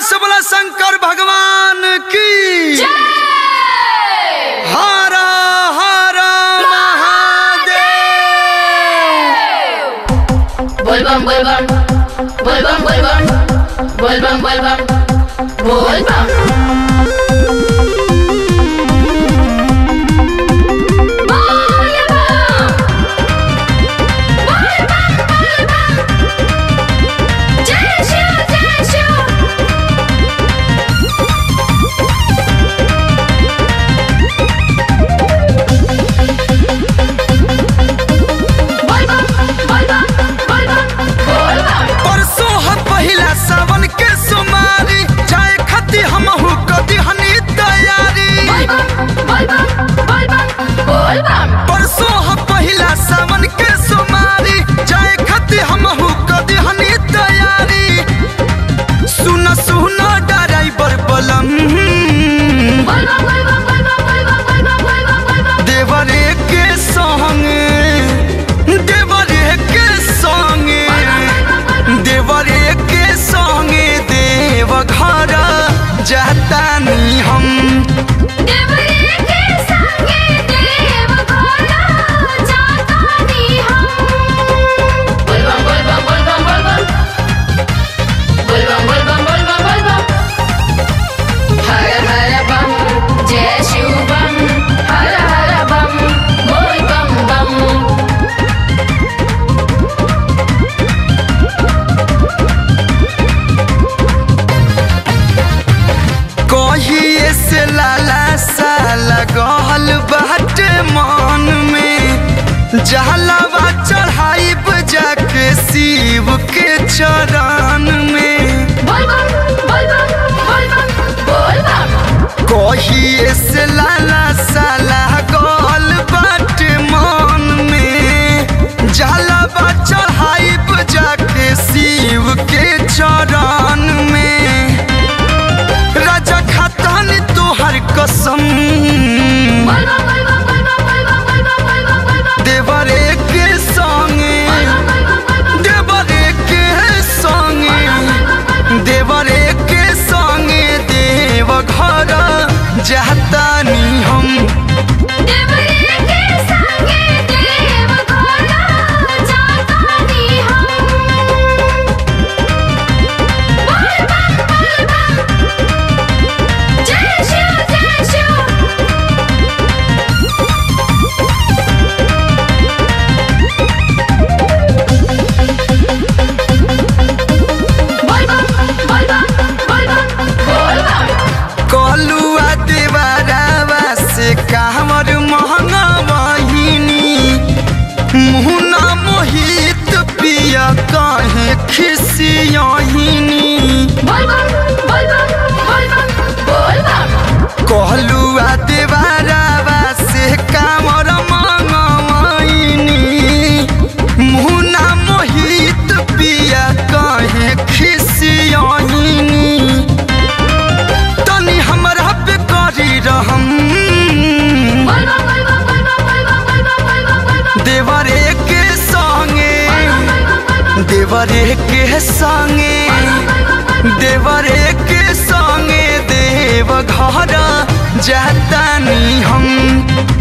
से बोला शंकर भगवान की हरा हरा महादेव बोलबम बोलबम बोलबम बोलबम बोलबम बोलबम बोलबम जय शिव जय शिव बोलबम बोलबम बोलबम बोलबम परसों है पहिला सावन के सोमारी जाए खती हमहू कदी हनी तैयारी बोलबम बोलबम बोलबम बोलबम परसों है पहिला सावन के सोमारी जाए खती हमहू कदी हनी तैयारी सुन सुन ड्राइवर बलम बोलबम बोलबम बोलबम बोलबम बोलबम बोलबम बोलबम देवरे के संगे देवरे के संगे देवरे के संगे देव घर जातानी हम देवरे के संगे देव घोड़ा जातानी हम बोलबम बोलबम बोलबम बोलबम बोलबम बोलबम बोलबम बोलबम हर हर बम जय शिव बम हर हर बम बोल बम बम कहिए से लाला साला गहल बाटे मन में जहलावा चढ़ाई जाके शिव के चरण में बोलबम बोलबम बोलबम बोलबम कहिए से लाला साला गल बाट मन में जलवा चढ़ाई जाके शिव के चरण में राजा खतन तोहर कसम बोलबम बोलबम बोलबम बोलबम बोलबम बोलबम बोलबम देवरे के संगे देवरे के संगे देवरे के संगे देव घर जातानी हम देवरे के संगे देव घोड़ा जातानी हम बोलबम बोलबम जय शिव जय शिव बोलबम बोलबम बोलबम बोलबम कलुआ देवरावा से कामर महंगा बहिनी मुहना मोहित पिया कहे खिसियहिनी बोलबम बोलबम बोलबम बोलबम कहलुआ देवरावा से कामर मंगवाइनी मुहना मोहित पिया कहे खिसियहिनी तनी हमरा पे करी रहम बोलबम बोलबम बोलबम बोलबम बोलबम बोलबम बोलबम देवरे के संगे देवरे के संगे देवरे के संगे देव घर जातानी हम